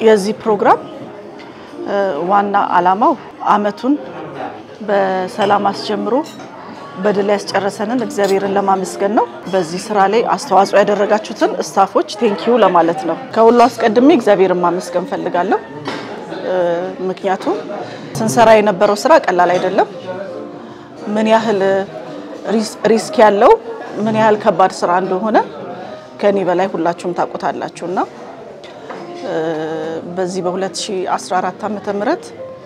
የዚህ ፕሮግራም ዋና ዓላማው አመቱን በሰላም አስጀምሮ በድል ያስጨረሰንን እግዚአብሔርን ለማመስገን ነው። በዚህ ስራ ላይ አስተዋጽኦ ያደረጋችሁትን ስታፎች ቴንኪዩ ለማለት ነው። ከሁሉ አስቀድሜ እግዚአብሔርን ማመስገን ፈልጋለሁ። ምክንያቱም ስንሰራ የነበረው ስራ ቀላል አይደለም። ምን ያህል ሪስክ ያለው ምን ያህል ከባድ ስራ እንደሆነ ከኔ በላይ ሁላችሁም ታውቁታላችሁ እና በዚህ በ2014 ዓመተ ምህረት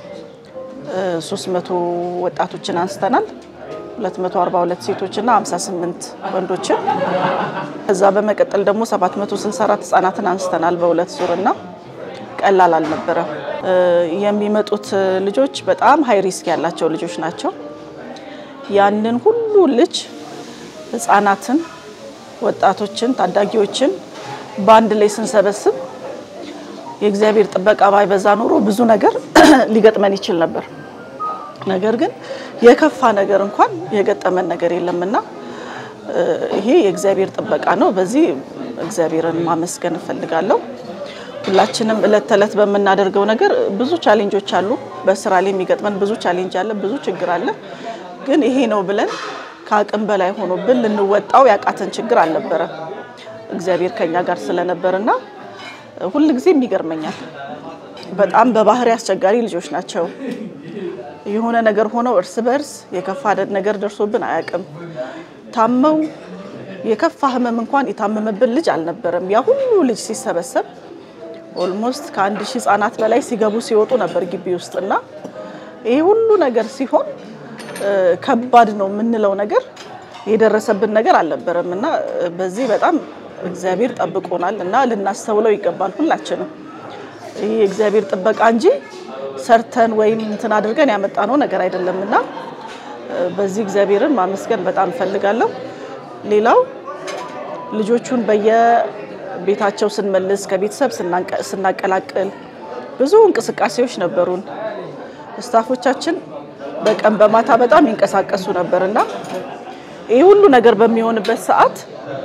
300 ወጣቶችን አንስተናል። 242 ሴቶችና 58 ወንዶችን ከዛ በመቀጠል ደግሞ 764 ህጻናትን አንስተናል በሁለት ዙርና ቀላል አልነበረም። የሚመጡት ልጆች በጣም ሀይ ሪስክ ያላቸው ልጆች ናቸው። ያንን ሁሉ ልጅ ህጻናትን፣ ወጣቶችን፣ ታዳጊዎችን በአንድ ላይ ስንሰበስብ የእግዚአብሔር ጥበቃ ባይበዛ ኖሮ ብዙ ነገር ሊገጥመን ይችል ነበር። ነገር ግን የከፋ ነገር እንኳን የገጠመን ነገር የለምና ይሄ የእግዚአብሔር ጥበቃ ነው። በዚህ እግዚአብሔርን ማመስገን እፈልጋለሁ። ሁላችንም እለት ተዕለት በምናደርገው ነገር ብዙ ቻሌንጆች አሉ። በስራ ላይ የሚገጥመን ብዙ ቻሌንጅ አለ፣ ብዙ ችግር አለ። ግን ይሄ ነው ብለን ከአቅም በላይ ሆኖብን ልንወጣው ያቃተን ችግር አልነበረም። እግዚአብሔር ከኛ ጋር ስለነበርና ሁል ጊዜም ይገርመኛል። በጣም በባህሪ አስቸጋሪ ልጆች ናቸው። የሆነ ነገር ሆነው እርስ በርስ የከፋ ነገር ደርሶብን አያውቅም። ታመው የከፋ ህመም እንኳን የታመመብን ልጅ አልነበረም። ያ ሁሉ ልጅ ሲሰበሰብ ኦልሞስት ከአንድ ሺህ ህጻናት በላይ ሲገቡ ሲወጡ ነበር ግቢ ውስጥና ይሄ ሁሉ ነገር ሲሆን ከባድ ነው የምንለው ነገር የደረሰብን ነገር አልነበረም እና በዚህ በጣም እግዚአብሔር ጠብቆናል እና ልናስተውለው ይገባል ሁላችንም። ይህ የእግዚአብሔር ጥበቃ እንጂ ሰርተን ወይም እንትን አድርገን ያመጣነው ነገር አይደለም እና በዚህ እግዚአብሔርን ማመስገን በጣም እፈልጋለሁ። ሌላው ልጆቹን በየቤታቸው ስንመልስ ከቤተሰብ ስናቀላቅል ብዙ እንቅስቃሴዎች ነበሩን። ስታፎቻችን በቀን በማታ በጣም ይንቀሳቀሱ ነበር እና ይህ ሁሉ ነገር በሚሆንበት ሰዓት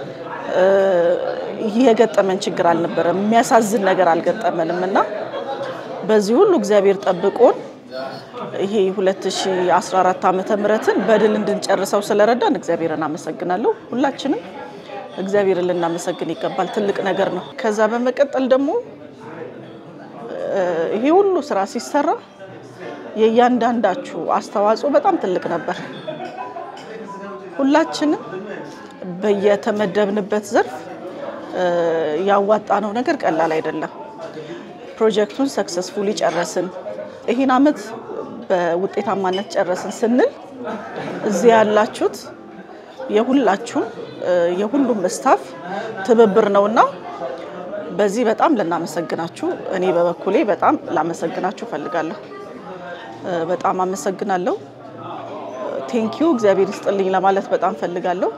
የገጠመን ችግር አልነበረም። የሚያሳዝን ነገር አልገጠመንም እና በዚህ ሁሉ እግዚአብሔር ጠብቆን ይሄ 2014 ዓመተ ምህረትን በድል እንድንጨርሰው ስለረዳን እግዚአብሔርን አመሰግናለሁ። ሁላችንም እግዚአብሔርን ልናመሰግን ይገባል። ትልቅ ነገር ነው። ከዛ በመቀጠል ደግሞ ይሄ ሁሉ ስራ ሲሰራ የእያንዳንዳችሁ አስተዋጽኦ በጣም ትልቅ ነበር። ሁላችንም በየተመደብንበት ዘርፍ ያዋጣነው ነገር ቀላል አይደለም። ፕሮጀክቱን ሰክሰስፉሊ ጨረስን። ይህን አመት በውጤታማነት ጨረስን ስንል እዚህ ያላችሁት የሁላችሁም የሁሉም ስታፍ ትብብር ነውና በዚህ በጣም ልናመሰግናችሁ እኔ በበኩሌ በጣም ላመሰግናችሁ እፈልጋለሁ። በጣም አመሰግናለሁ። ቴንኪዩ እግዚአብሔር ይስጥልኝ ለማለት በጣም ፈልጋለሁ።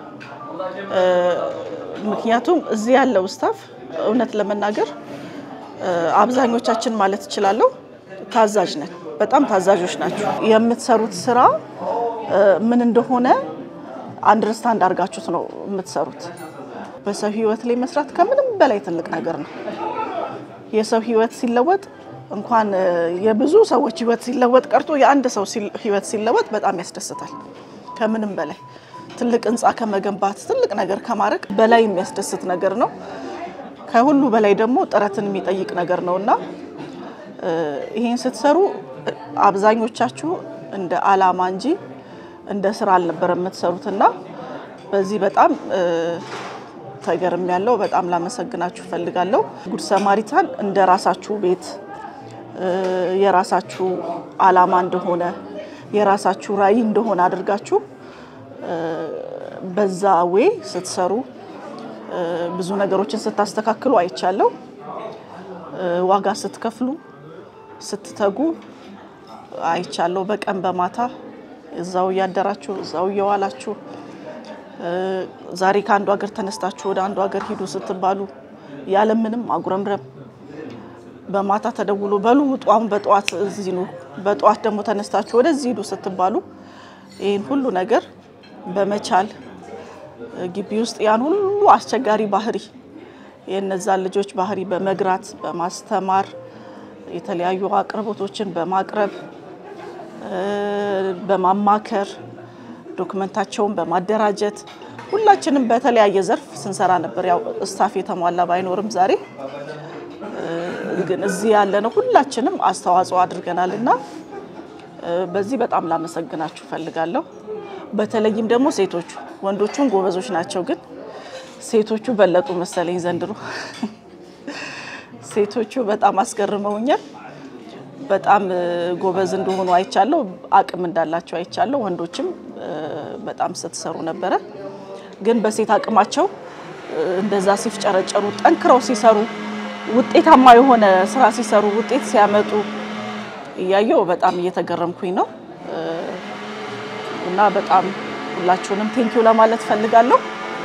ምክንያቱም እዚህ ያለው ስታፍ እውነት ለመናገር አብዛኞቻችን ማለት እችላለሁ ታዛዥ ነን። በጣም ታዛዦች ናቸው። የምትሰሩት ስራ ምን እንደሆነ አንደርስታንድ አድርጋችሁት ነው የምትሰሩት። በሰው ህይወት ላይ መስራት ከምንም በላይ ትልቅ ነገር ነው። የሰው ህይወት ሲለወጥ እንኳን የብዙ ሰዎች ህይወት ሲለወጥ ቀርቶ የአንድ ሰው ህይወት ሲለወጥ በጣም ያስደስታል። ከምንም በላይ ትልቅ ህንፃ ከመገንባት ትልቅ ነገር ከማድረግ በላይ የሚያስደስት ነገር ነው። ከሁሉ በላይ ደግሞ ጥረትን የሚጠይቅ ነገር ነው እና ይህን ስትሰሩ አብዛኞቻችሁ እንደ አላማ እንጂ እንደ ስራ አልነበረ የምትሰሩት እና በዚህ በጣም ተገርም ያለው በጣም ላመሰግናችሁ እፈልጋለሁ። ጉድ ሰማሪታን እንደ ራሳችሁ ቤት የራሳችሁ አላማ እንደሆነ የራሳችሁ ራዕይ እንደሆነ አድርጋችሁ በዛ ዌይ ስትሰሩ ብዙ ነገሮችን ስታስተካክሉ አይቻለሁ። ዋጋ ስትከፍሉ ስትተጉ አይቻለሁ። በቀን በማታ እዛው እያደራችሁ እዛው እየዋላችሁ ዛሬ ከአንዱ ሀገር ተነስታችሁ ወደ አንዱ ሀገር ሂዱ ስትባሉ ያለምንም አጉረምረም በማታ ተደውሎ በሉ ውጡ፣ አሁን በጠዋት እዚህ ነው፣ በጠዋት ደግሞ ተነስታችሁ ወደዚህ ሂዱ ስትባሉ ይህን ሁሉ ነገር በመቻል ግቢ ውስጥ ያን ሁሉ አስቸጋሪ ባህሪ የእነዛን ልጆች ባህሪ በመግራት በማስተማር የተለያዩ አቅርቦቶችን በማቅረብ በማማከር ዶክመንታቸውን በማደራጀት ሁላችንም በተለያየ ዘርፍ ስንሰራ ነበር። ያው ስታፍ የተሟላ ባይኖርም ዛሬ ግን እዚህ ያለነው ሁላችንም አስተዋጽኦ አድርገናል እና በዚህ በጣም ላመሰግናችሁ ፈልጋለሁ። በተለይም ደግሞ ሴቶቹ ወንዶቹን ጎበዞች ናቸው፣ ግን ሴቶቹ በለጡ መሰለኝ ዘንድሮ። ሴቶቹ በጣም አስገርመውኛል። በጣም ጎበዝ እንደሆኑ አይቻለሁ፣ አቅም እንዳላቸው አይቻለሁ። ወንዶችም በጣም ስትሰሩ ነበረ፣ ግን በሴት አቅማቸው እንደዛ ሲፍጨረጨሩ ጠንክረው ሲሰሩ ውጤታማ የሆነ ስራ ሲሰሩ ውጤት ሲያመጡ እያየው በጣም እየተገረምኩኝ ነው እና በጣም ሁላችሁንም ቴንኪው ለማለት ፈልጋለሁ።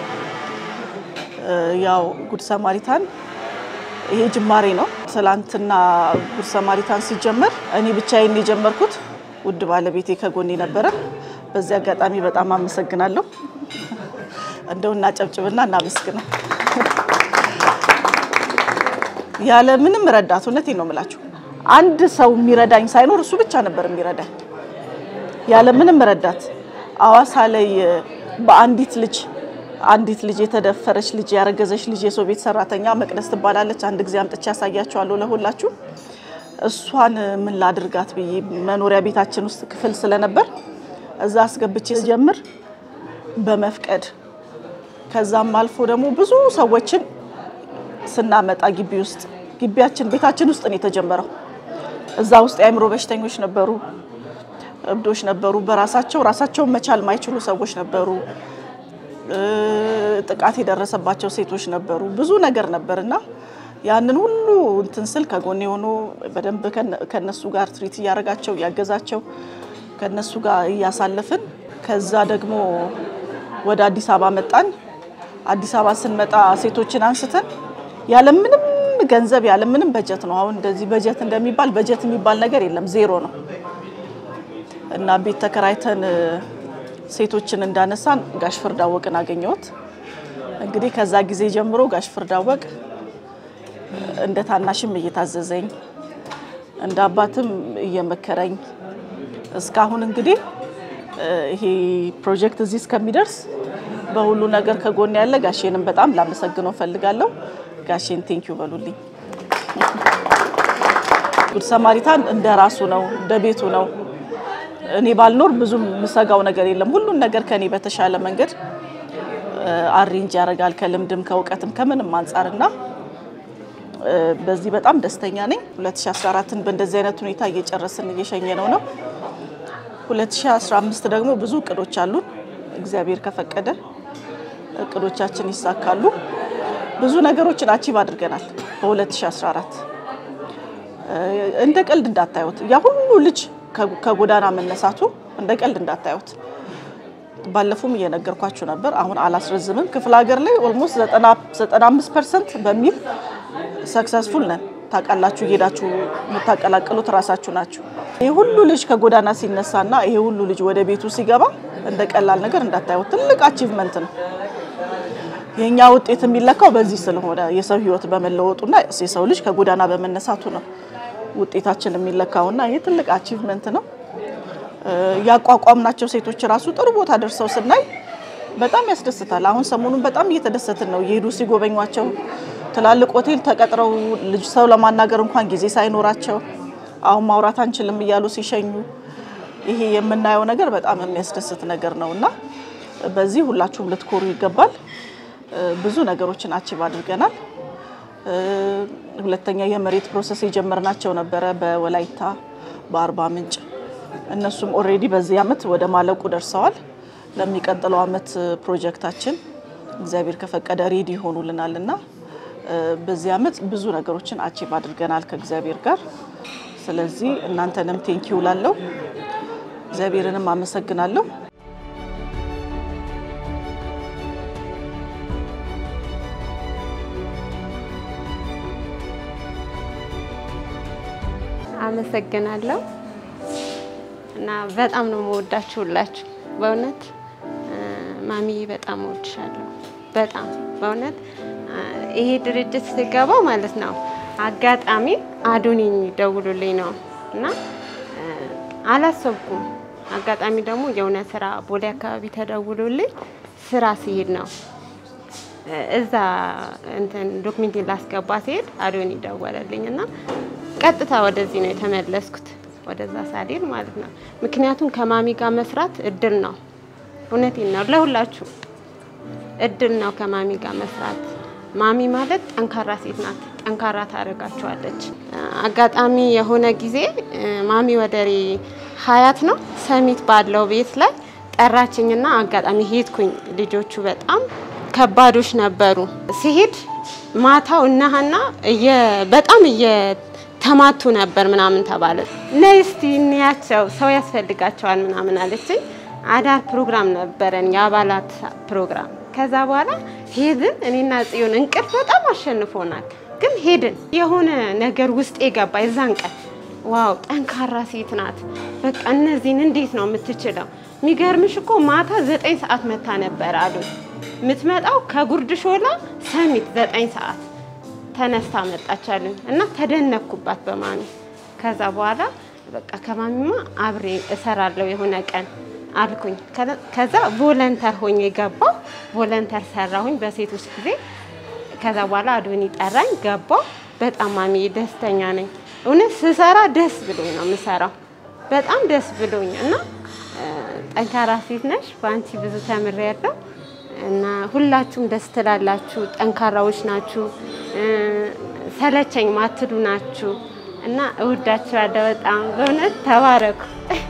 ያው ጉድ ሰማሪታን ይሄ ጅማሬ ነው። ትላንትና ጉድ ሰማሪታን ሲጀመር እኔ ብቻዬን የጀመርኩት፣ ውድ ባለቤቴ ከጎኔ ነበረ። በዚህ አጋጣሚ በጣም አመሰግናለሁ። እንደው እናጨብጭብና እናመስግነው። ያለ ምንም ረዳት እውነቴን ነው የምላችሁ፣ አንድ ሰው የሚረዳኝ ሳይኖር እሱ ብቻ ነበር የሚረዳኝ ያለ ምንም ረዳት። አዋሳ ላይ በአንዲት ልጅ አንዲት ልጅ የተደፈረች ልጅ ያረገዘች ልጅ የሰው ቤት ሰራተኛ መቅደስ ትባላለች። አንድ ጊዜ አምጥቼ ያሳያቸዋለሁ ለሁላችሁ። እሷን ምን ላድርጋት ብዬ መኖሪያ ቤታችን ውስጥ ክፍል ስለነበር እዛ አስገብቼ ስጀምር በመፍቀድ ከዛም አልፎ ደግሞ ብዙ ሰዎችን ስናመጣ ግቢ ውስጥ ግቢያችን ቤታችን ውስጥ ነው የተጀመረው። እዛ ውስጥ የአእምሮ በሽተኞች ነበሩ፣ እብዶች ነበሩ፣ በራሳቸው ራሳቸውን መቻል ማይችሉ ሰዎች ነበሩ፣ ጥቃት የደረሰባቸው ሴቶች ነበሩ፣ ብዙ ነገር ነበር እና ያንን ሁሉ እንትን ስል ከጎን የሆኑ በደንብ ከነሱ ጋር ትሪት እያደረጋቸው እያገዛቸው ከነሱ ጋር እያሳለፍን ከዛ ደግሞ ወደ አዲስ አበባ መጣን። አዲስ አበባ ስንመጣ ሴቶችን አንስተን ያለምንም ገንዘብ ያለምንም በጀት ነው። አሁን እንደዚህ በጀት እንደሚባል በጀት የሚባል ነገር የለም፣ ዜሮ ነው እና ቤት ተከራይተን ሴቶችን እንዳነሳን ጋሽ ፍርዳወቅን አገኘሁት። እንግዲህ ከዛ ጊዜ ጀምሮ ጋሽ ፍርዳወቅ እንደ ታናሽም እየታዘዘኝ እንደ አባትም እየመከረኝ እስካሁን እንግዲህ ይሄ ፕሮጀክት እዚህ እስከሚደርስ በሁሉ ነገር ከጎን ያለ ጋሼንም በጣም ላመሰግነው ፈልጋለሁ። ጋሼን ቴንኪዩ በሉልኝ። ጉድ ሰማሪታን እንደ ራሱ ነው፣ እንደ ቤቱ ነው። እኔ ባልኖር ብዙም የምሰጋው ነገር የለም። ሁሉን ነገር ከኔ በተሻለ መንገድ አሬንጅ ያደርጋል፣ ከልምድም ከእውቀትም ከምንም አንጻርና በዚህ በጣም ደስተኛ ነኝ። 2014ን በእንደዚህ አይነት ሁኔታ እየጨረስን እየሸኘ ነው ነው 2015 ደግሞ ብዙ እቅዶች አሉን። እግዚአብሔር ከፈቀደ እቅዶቻችን ይሳካሉ። ብዙ ነገሮችን አቺቭ አድርገናል በ2014 እንደ ቀልድ እንዳታዩት። ያ ሁሉ ልጅ ከጎዳና መነሳቱ እንደ ቀልድ እንዳታዩት። ባለፉም እየነገርኳችሁ ነበር። አሁን አላስረዝምም። ክፍለ ሀገር ላይ ኦልሞስት 95 ፐርሰንት በሚል ሰክሰስፉል ነን። ታውቃላችሁ፣ እየሄዳችሁ የምታቀላቅሉት ራሳችሁ ናችሁ። ይህ ሁሉ ልጅ ከጎዳና ሲነሳና ይሄ ሁሉ ልጅ ወደ ቤቱ ሲገባ እንደ ቀላል ነገር እንዳታዩት። ትልቅ አቺቭመንት ነው። የእኛ ውጤት የሚለካው በዚህ ስለሆነ የሰው ሕይወት በመለወጡና የሰው ልጅ ከጎዳና በመነሳቱ ነው ውጤታችን የሚለካውና ይሄ ትልቅ አቺቭመንት ነው። ያቋቋምናቸው ሴቶች ራሱ ጥሩ ቦታ ደርሰው ስናይ በጣም ያስደስታል። አሁን ሰሞኑን በጣም እየተደሰትን ነው። እየሄዱ ሲጎበኟቸው ትላልቅ ሆቴል ተቀጥረው ልጅ ሰው ለማናገር እንኳን ጊዜ ሳይኖራቸው አሁን ማውራት አንችልም እያሉ ሲሸኙ ይሄ የምናየው ነገር በጣም የሚያስደስት ነገር ነው እና በዚህ ሁላችሁም ልትኮሩ ይገባል። ብዙ ነገሮችን አቺቭ አድርገናል። ሁለተኛ የመሬት ፕሮሰስ የጀመርናቸው ነበረ በወላይታ በአርባ ምንጭ እነሱም ኦልሬዲ በዚህ አመት ወደ ማለቁ ደርሰዋል። ለሚቀጥለው አመት ፕሮጀክታችን እግዚአብሔር ከፈቀደ ሬዲ ይሆኑልናል እና በዚህ አመት ብዙ ነገሮችን አቺቭ አድርገናል ከእግዚአብሔር ጋር። ስለዚህ እናንተንም ቴንኪው ላለው እግዚአብሔርንም አመሰግናለሁ። አመሰግናለሁ እና በጣም ነው መወዳችሁ ሁላችሁ። በእውነት ማሚ በጣም እወድሻለሁ። በጣም በእውነት ይሄ ድርጅት ስገባው ማለት ነው አጋጣሚ አዶኒ ደውሉልኝ ነው እና እ፣ አላሰብኩም። አጋጣሚ ደግሞ የሆነ ስራ ቦሌ አካባቢ ተደውሎልኝ ስራ ሲሄድ ነው እ፣ እዛ እንትን ዶክሜንት ላስገባ ሲሄድ አዶኒ ደወለልኝ እና ቀጥታ ወደዚህ ነው የተመለስኩት፣ ወደዛ ሳልሄድ ማለት ነው። ምክንያቱም ከማሚ ጋር መስራት እድል ነው። እውነቴን ነው ለሁላችሁ እድል ነው ከማሚ ጋር መስራት። ማሚ ማለት ጠንካራ ሴት ናት። ጠንካራ ታደርጋችኋለች። አጋጣሚ የሆነ ጊዜ እ፣ ማሚ ወደሬ ሀያት ነው ሰሚት ባለው ቤት ላይ ጠራችኝና አጋጣሚ ሄድኩኝ። ልጆቹ በጣም ከባዶች ነበሩ። ሲሄድ ማታው እነሀና በጣም እየተማቱ ነበር ምናምን ተባለ። ነይ እስቲ እንያቸው ሰው ያስፈልጋቸዋል ምናምን አለችኝ። አዳር ፕሮግራም ነበረን የአባላት ፕሮግራም። ከዛ በኋላ ሄድን። እኔና ጽዮን እንቅልፍ በጣም አሸንፎናል፣ ግን ሄድን። የሆነ ነገር ውስጥ የገባ የዛን ቀን ዋው ጠንካራ ሴት ናት። በቃ እነዚህን እንዴት ነው የምትችለው? የሚገርምሽ እኮ ማታ ዘጠኝ ሰዓት መታ ነበር አሉ። የምትመጣው ከጉርድ ሾላ ሰሚት ዘጠኝ ሰዓት ተነስታ መጣቻልን እና ተደነኩባት በማሚ። ከዛ በኋላ በቃ ከማሚማ አብሬ እሰራለሁ የሆነ ቀን አልኩኝ። ከዛ ቮለንተር ሆኜ ገባሁ። ቮለንተር ሰራሁኝ በሴቶች ጊዜ። ከዛ በኋላ አዶኒ ጠራኝ፣ ገባሁ። በጣም ማሚ ደስተኛ ነኝ። እውነት ስሰራ ደስ ብሎኝ ነው የምሰራው፣ በጣም ደስ ብሎኝ እና ጠንካራ ሴት ነሽ፣ በአንቺ ብዙ ተምሬያለሁ እና ሁላችሁም ደስ ትላላችሁ፣ ጠንካራዎች ናችሁ፣ ሰለቸኝ ማትሉ ናችሁ እና እወዳችኋለሁ በጣም በእውነት ተባረኩ።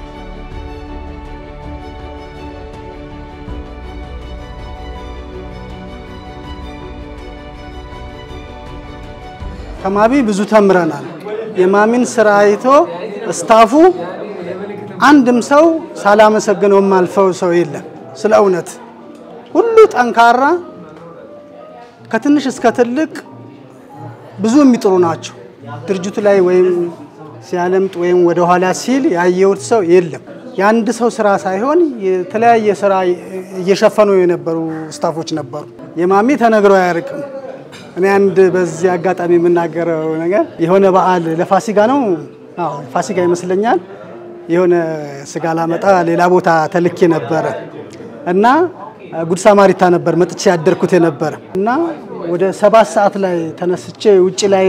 ከማሚ ብዙ ተምረናል። የማሚን ስራ አይቶ ስታፉ አንድም ሰው ሳላመሰግነው የማልፈው ሰው የለም። ስለ እውነት ሁሉ ጠንካራ፣ ከትንሽ እስከ ትልቅ ብዙ የሚጥሩ ናቸው። ድርጅቱ ላይ ወይም ሲያለምጥ ወይም ወደ ኋላ ሲል ያየሁት ሰው የለም። የአንድ ሰው ስራ ሳይሆን የተለያየ ስራ እየሸፈኑ የነበሩ ስታፎች ነበሩ። የማሚ ተነግሮ አያርቅም። እኔ አንድ በዚህ አጋጣሚ የምናገረው ነገር የሆነ በዓል ለፋሲካ ነው፣ አዎ ፋሲካ ይመስለኛል። የሆነ ስጋ ላመጣ ሌላ ቦታ ተልኬ ነበረ እና ጉድ ሳማሪታ ነበር መጥቼ ያደርኩት የነበረ እና ወደ ሰባት ሰዓት ላይ ተነስቼ ውጭ ላይ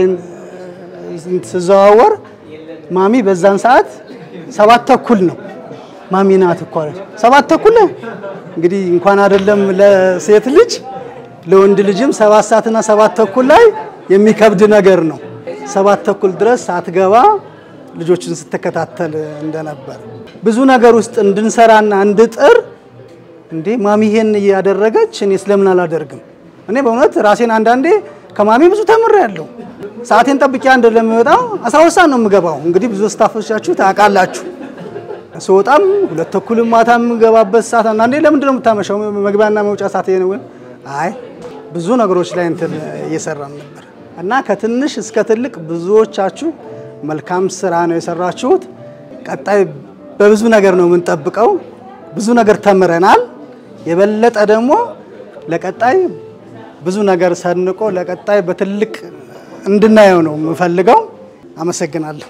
ስዘዋወር ማሚ በዛን ሰዓት ሰባት ተኩል ነው። ማሚ ናት እኮ አለች። ሰባት ተኩል እንግዲህ እንኳን አይደለም ለሴት ልጅ ለወንድ ልጅም ሰባት ሰዓትና ሰባት ተኩል ላይ የሚከብድ ነገር ነው። ሰባት ተኩል ድረስ ሳትገባ ልጆችን ስትከታተል እንደነበር ብዙ ነገር ውስጥ እንድንሰራና እንድጥር እንዴ ማሚ ይሄን እያደረገች እኔ ስለምን አላደርግም? እኔ በእውነት ራሴን አንዳንዴ ከማሚ ብዙ ተምሬያለሁ። ሰዓቴን ጠብቄ አንድ ለሚወጣው አስራ ሁለት ሰዓት ነው የምገባው። እንግዲህ ብዙ ስታፎቻችሁ ታውቃላችሁ። ስወጣም ሁለት ተኩልም ማታ የምገባበት ሰዓት አንዳንዴ ለምንድን ነው የምታመሻው? መግቢያና መውጫ ሰዓት ነው። አይ ብዙ ነገሮች ላይ እንትን እየሰራን ነበር እና ከትንሽ እስከ ትልቅ ብዙዎቻችሁ መልካም ስራ ነው የሰራችሁት። ቀጣይ በብዙ ነገር ነው የምንጠብቀው። ብዙ ነገር ተምረናል። የበለጠ ደግሞ ለቀጣይ ብዙ ነገር ሰንቆ ለቀጣይ በትልቅ እንድናየው ነው የምፈልገው። አመሰግናለሁ።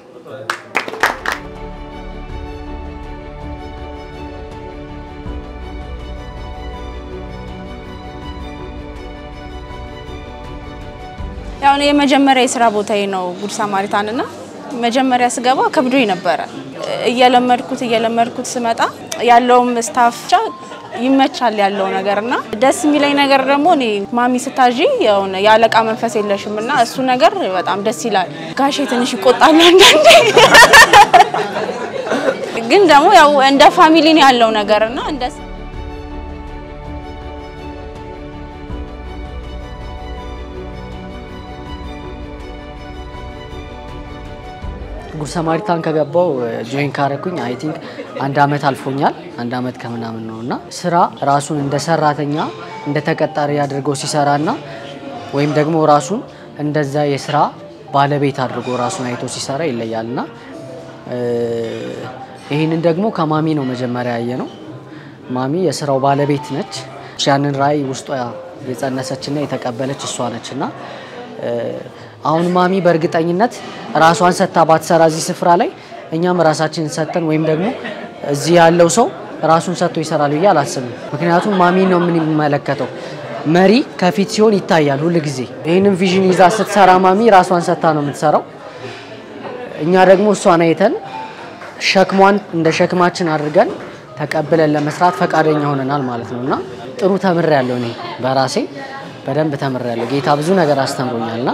ያው እኔ የመጀመሪያ የስራ ቦታዬ ነው ጉድ ሳማሪታን እና መጀመሪያ ስገባ ከብዶኝ ነበረ። እየለመድኩት እየለመድኩት ስመጣ ያለውም ስታፍ ብቻ ይመቻል ያለው ነገር እና ደስ የሚለኝ ነገር ደግሞ እኔ ማሚ ስታዥ የሆነ የአለቃ መንፈስ የለሽም እና እሱ ነገር በጣም ደስ ይላል። ጋሼ ትንሽ ይቆጣሉ አንዳንዴ፣ ግን ደግሞ ያው እንደ ፋሚሊ ነው ያለው ነገር እና እንደ ጉድ ሰማሪታን ከገባው ጆይን ካረኩኝ አይ ቲንክ አንድ አመት አልፎኛል። አንድ አመት ከምናምን ነው እና ስራ ራሱን እንደ ሰራተኛ እንደ ተቀጣሪ አድርጎ ሲሰራና ወይም ደግሞ ራሱን እንደዛ የስራ ባለቤት አድርጎ ራሱን አይቶ ሲሰራ ይለያል እና ይህንን ደግሞ ከማሚ ነው መጀመሪያ ያየ ነው። ማሚ የስራው ባለቤት ነች። ያንን ራዕይ ውስጧ የጸነሰችና የተቀበለች እሷ ነች እና አሁን ማሚ በእርግጠኝነት ራሷን ሰጥታ ባትሰራ እዚህ ስፍራ ላይ እኛም ራሳችንን ሰጥተን ወይም ደግሞ እዚህ ያለው ሰው ራሱን ሰጥቶ ይሰራል ብዬ አላስብም። ምክንያቱም ማሚ ነው የምንመለከተው። መሪ ከፊት ሲሆን ይታያል ሁል ጊዜ። ይህንን ቪዥን ይዛ ስትሰራ ማሚ ራሷን ሰጥታ ነው የምትሰራው። እኛ ደግሞ እሷን አይተን ሸክሟን እንደ ሸክማችን አድርገን ተቀብለን ለመስራት ፈቃደኛ ሆነናል ማለት ነው እና ጥሩ ተምሬያለሁ። እኔ በራሴ በደንብ ተምሬያለሁ። ጌታ ብዙ ነገር አስተምሮኛልና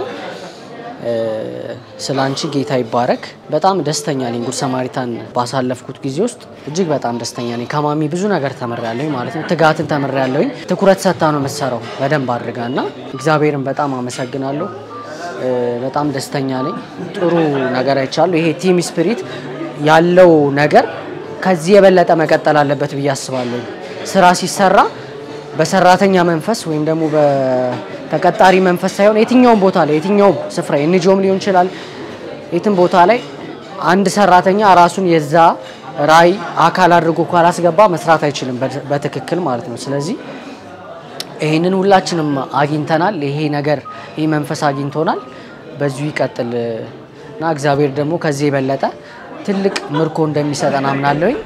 ስለ አንቺ ጌታ ይባረክ። በጣም ደስተኛ ነኝ። ጉድ ሰማሪታን ባሳለፍኩት ጊዜ ውስጥ እጅግ በጣም ደስተኛ ነኝ። ከማሚ ብዙ ነገር ተምሬያለሁ ማለት ነው። ትጋትን ተምሬያለሁኝ። ትኩረት ሰጥታ ነው የምትሰራው በደንብ አድርጋ እና እግዚአብሔርን በጣም አመሰግናለሁ። በጣም ደስተኛ ነኝ። ጥሩ ነገር አይቻለሁ። ይሄ ቲም ስፒሪት ያለው ነገር ከዚህ የበለጠ መቀጠል አለበት ብዬ አስባለሁ። ስራ ሲሰራ በሰራተኛ መንፈስ ወይም ደግሞ በተቀጣሪ መንፈስ ሳይሆን የትኛውም ቦታ ላይ የትኛውም ስፍራ ኤንጂኦም ሊሆን ይችላል። የትም ቦታ ላይ አንድ ሰራተኛ ራሱን የዛ ራዕይ አካል አድርጎ ካላስገባ መስራት አይችልም በትክክል ማለት ነው። ስለዚህ ይህንን ሁላችንም አግኝተናል። ይሄ ነገር ይህ መንፈስ አግኝቶናል። በዚሁ ይቀጥል እና እግዚአብሔር ደግሞ ከዚህ የበለጠ ትልቅ ምርኮ እንደሚሰጠን አምናለሁኝ።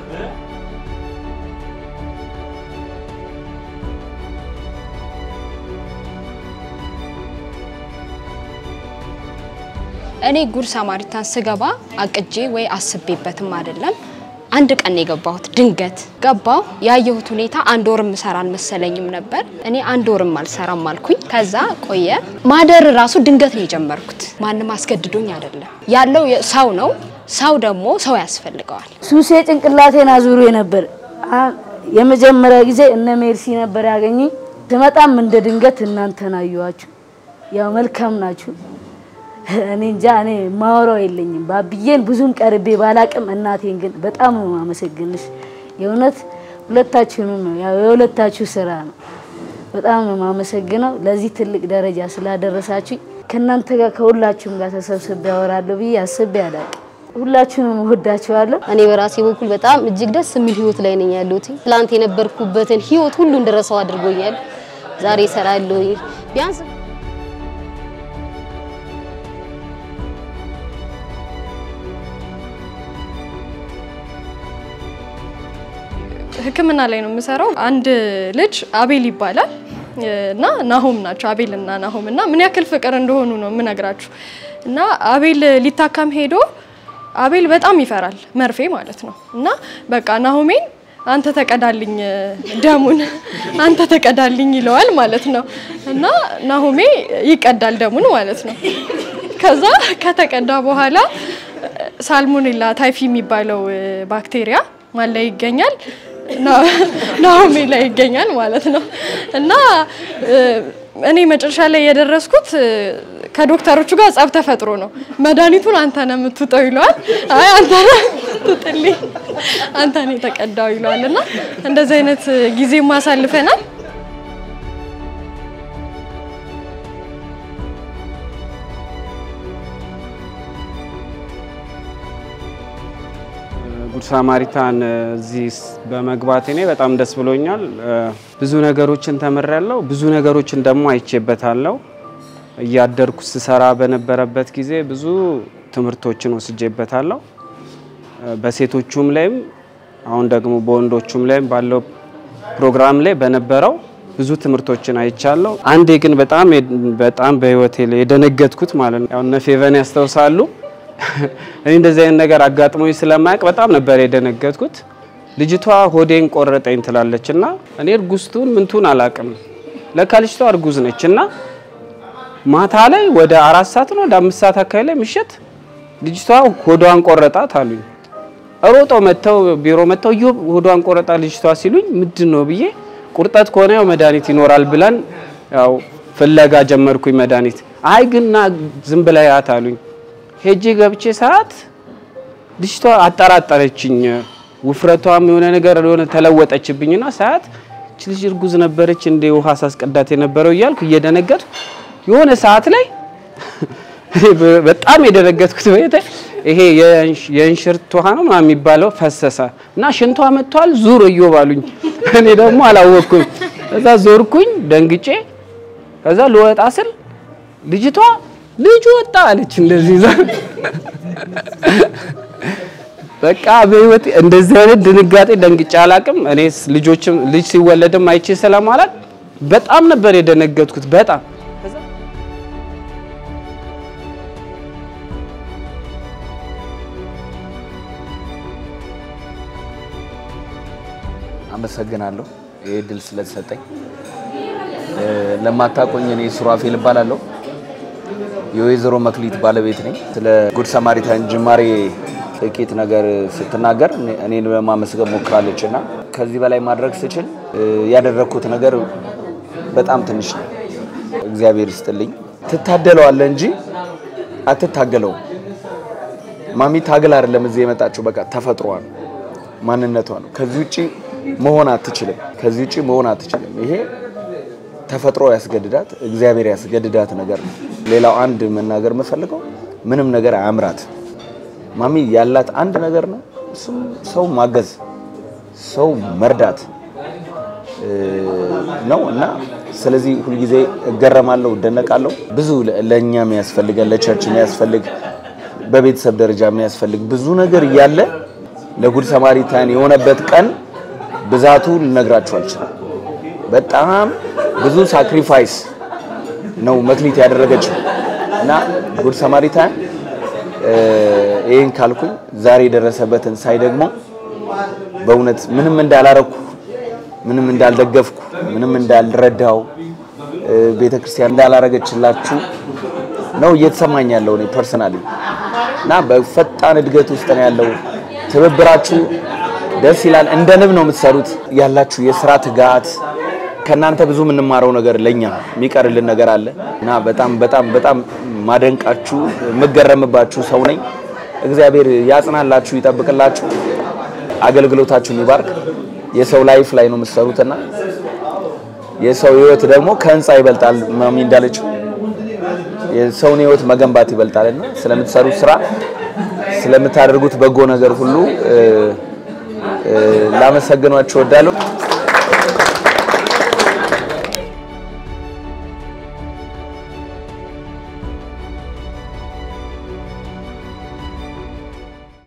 እኔ ጉድ ሳማሪታን ስገባ አቅጄ ወይ አስቤበትም አይደለም። አንድ ቀን ነው የገባሁት። ድንገት ገባሁ። ያየሁት ሁኔታ አንድ ወርም ምሰራ አልመሰለኝም ነበር። እኔ አንድ ወርም አልሰራም አልኩኝ። ከዛ ቆየ። ማደር ራሱ ድንገት ነው የጀመርኩት። ማንም አስገድዶኝ አይደለም። ያለው ሰው ነው። ሰው ደግሞ ሰው ያስፈልገዋል። ሱሴ ጭንቅላቴን አዙሮ ነበር። የመጀመሪያ ጊዜ እነ ሜርሲ ነበር ያገኙኝ። ስመጣም እንደ ድንገት እናንተን አየኋችሁ። ያው መልካም ናችሁ። እኔ እንጃ እኔ ማወራው የለኝም። ባብዬን ብዙም ቀርቤ ባላቅም እናቴን ግን በጣም ነው የማመሰግንሽ። የእውነት ሁለታችሁንም ነው ያው የሁለታችሁ ስራ ነው። በጣም ነው የማመሰግነው ለዚህ ትልቅ ደረጃ ስላደረሳችሁ። ከእናንተ ጋር ከሁላችሁም ጋር ተሰብስቤ ያወራለሁ ብዬ አስቤ አላቅም። ሁላችሁንም እወዳችኋለሁ። እኔ በራሴ በኩል በጣም እጅግ ደስ የሚል ህይወት ላይ ነኝ ያለሁት። ትላንት የነበርኩበትን ህይወት ሁሉ እንደረሳው አድርጎኛል። ዛሬ እሰራለሁ ቢያንስ ሕክምና ላይ ነው የምሰራው። አንድ ልጅ አቤል ይባላል እና ናሆም ናቸው። አቤል እና ናሆም እና ምን ያክል ፍቅር እንደሆኑ ነው የምነግራችሁ። እና አቤል ሊታከም ሄዶ አቤል በጣም ይፈራል መርፌ ማለት ነው። እና በቃ ናሆሜን አንተ ተቀዳልኝ ደሙን አንተ ተቀዳልኝ ይለዋል ማለት ነው። እና ናሆሜ ይቀዳል ደሙን ማለት ነው። ከዛ ከተቀዳ በኋላ ሳልሞኔላ ታይፊ የሚባለው ባክቴሪያ ማን ላይ ይገኛል? ናሆሜ ላይ ይገኛል ማለት ነው። እና እኔ መጨረሻ ላይ የደረስኩት ከዶክተሮቹ ጋር ጸብ ተፈጥሮ ነው። መድኃኒቱን አንተ ነህ የምትውጠው ይለዋል። አይ አንተ ነህ ትጥልኝ፣ አንተ ነህ የተቀዳው ይለዋል። እና እንደዚህ አይነት ጊዜ ማሳልፈናል። ጉድ ሳማሪታን እዚህ በመግባቴ እኔ በጣም ደስ ብሎኛል። ብዙ ነገሮችን ተምሬያለሁ። ብዙ ነገሮችን ደግሞ አይቼበታለሁ። እያደርኩ ስሰራ በነበረበት ጊዜ ብዙ ትምህርቶችን ወስጄበታለሁ። በሴቶቹም ላይም አሁን ደግሞ በወንዶቹም ላይም ባለው ፕሮግራም ላይ በነበረው ብዙ ትምህርቶችን አይቻለሁ። አንዴ ግን በጣም በጣም በህይወቴ ላይ የደነገጥኩት ማለት ነው ያው እነ ፌቨን ያስታውሳሉ እኔ እንደዚህ አይነት ነገር አጋጥሞኝ ስለማያውቅ በጣም ነበር የደነገጥኩት። ልጅቷ ሆዴን ቆረጠኝ ትላለች እና እኔ እርጉዝቱን ምንቱን አላውቅም። ለካ ልጅቷ እርጉዝ ነች እና ማታ ላይ ወደ አራት ሰዓት ነው ወደ አምስት ሰዓት አካባቢ ላይ ምሽት ልጅቷ ሆዷን ቆረጣት አሉኝ። ሮጠው መጥተው ቢሮ መጥተው ዮ ሆዷን ቆረጣ ልጅቷ ሲሉኝ ምንድን ነው ብዬ ቁርጠት ከሆነ ያው መድኃኒት ይኖራል ብለን ያው ፍለጋ ጀመርኩኝ መድኃኒት። አይ ግና ዝም ብላ ያት አሉኝ። ሄጄ ገብቼ ሰዓት ልጅቷ አጠራጠረችኝ። ውፍረቷም የሆነ ነገር የሆነ ተለወጠችብኝና ሰዓት እች ልጅ እርጉዝ ነበረች እንደ ውሃ ሳስቀዳት የነበረው እያልኩ እየደነገጥኩ የሆነ ሰዓት ላይ በጣም የደነገጥኩት በየተ ይሄ የእንሽርት ውሃ ነው ምናምን የሚባለው ፈሰሰ እና ሽንቷ መጥቷል ዙር እዮባሉኝ። እኔ ደግሞ አላወቅኩም። ከዛ ዞርኩኝ ደንግጬ። ከዛ ልወጣ ስል ልጅቷ ልጁ ወጣ አለች እንደዚህ ይዛ በቃ በህይወት እንደዚህ አይነት ድንጋጤ ደንግጬ አላቅም። እኔ ልጆችም ልጅ ሲወለድም አይቼ ስለማላቅ በጣም ነበር የደነገጥኩት። በጣም አመሰግናለሁ ይህ እድል ስለተሰጠኝ። ለማታቆኝ እኔ ሱራፌል እባላለሁ። የወይዘሮ መክሊት ባለቤት ነኝ። ስለ ጉድ ሰማሪታን ጅማሬ ጥቂት ነገር ስትናገር እኔን ለማመስገን ሞክራለች እና ከዚህ በላይ ማድረግ ስችል ያደረግኩት ነገር በጣም ትንሽ ነው። እግዚአብሔር ይስጥልኝ። ትታደለዋለህ እንጂ አትታገለውም። ማሚ ታግል አይደለም እዚህ የመጣችው፣ በቃ ተፈጥሯ ነው፣ ማንነቷ ነው። ከዚህ ውጪ መሆን አትችልም። ከዚህ ውጪ መሆን አትችልም። ይሄ ተፈጥሮ ያስገድዳት፣ እግዚአብሔር ያስገድዳት ነገር ነው። ሌላው አንድ መናገር የምፈልገው ምንም ነገር አያምራት። ማሚ ያላት አንድ ነገር ነው፣ እሱም ሰው ማገዝ፣ ሰው መርዳት ነው እና ስለዚህ ሁልጊዜ እገረማለሁ፣ እደነቃለሁ። ብዙ ለእኛ የሚያስፈልገን ለቸርች የሚያስፈልግ በቤተሰብ ደረጃ የሚያስፈልግ ብዙ ነገር እያለ ለጉድ ሰማሪታን የሆነበት ቀን ብዛቱ ልነግራችሁ አልችልም። በጣም ብዙ ሳክሪፋይስ ነው መክሊት ያደረገችው እና ጉድ ሰማሪታን ይህን ካልኩኝ ዛሬ የደረሰበትን ሳይ ደግሞ በእውነት ምንም እንዳላረኩ ምንም እንዳልደገፍኩ ምንም እንዳልረዳው ቤተክርስቲያን እንዳላረገችላችሁ ነው እየተሰማኝ ያለው እኔ ፐርሰናሊ እና በፈጣን እድገት ውስጥ ነው ያለው። ትብብራችሁ ደስ ይላል። እንደ ንብ ነው የምትሰሩት ያላችሁ የስራ ትጋት ከእናንተ ብዙ የምንማረው ነገር ለኛ የሚቀርልን ነገር አለ እና በጣም በጣም በጣም ማደንቃችሁ የምገረምባችሁ ሰው ነኝ። እግዚአብሔር ያጽናላችሁ፣ ይጠብቅላችሁ፣ አገልግሎታችሁን ይባርክ። የሰው ላይፍ ላይ ነው የምትሰሩትና የሰው ህይወት ደግሞ ከህንፃ ይበልጣል። ማሚ እንዳለችው የሰውን ህይወት መገንባት ይበልጣልና ስለምትሰሩት ስራ ስለምታደርጉት በጎ ነገር ሁሉ ላመሰግኗችሁ እወዳለሁ።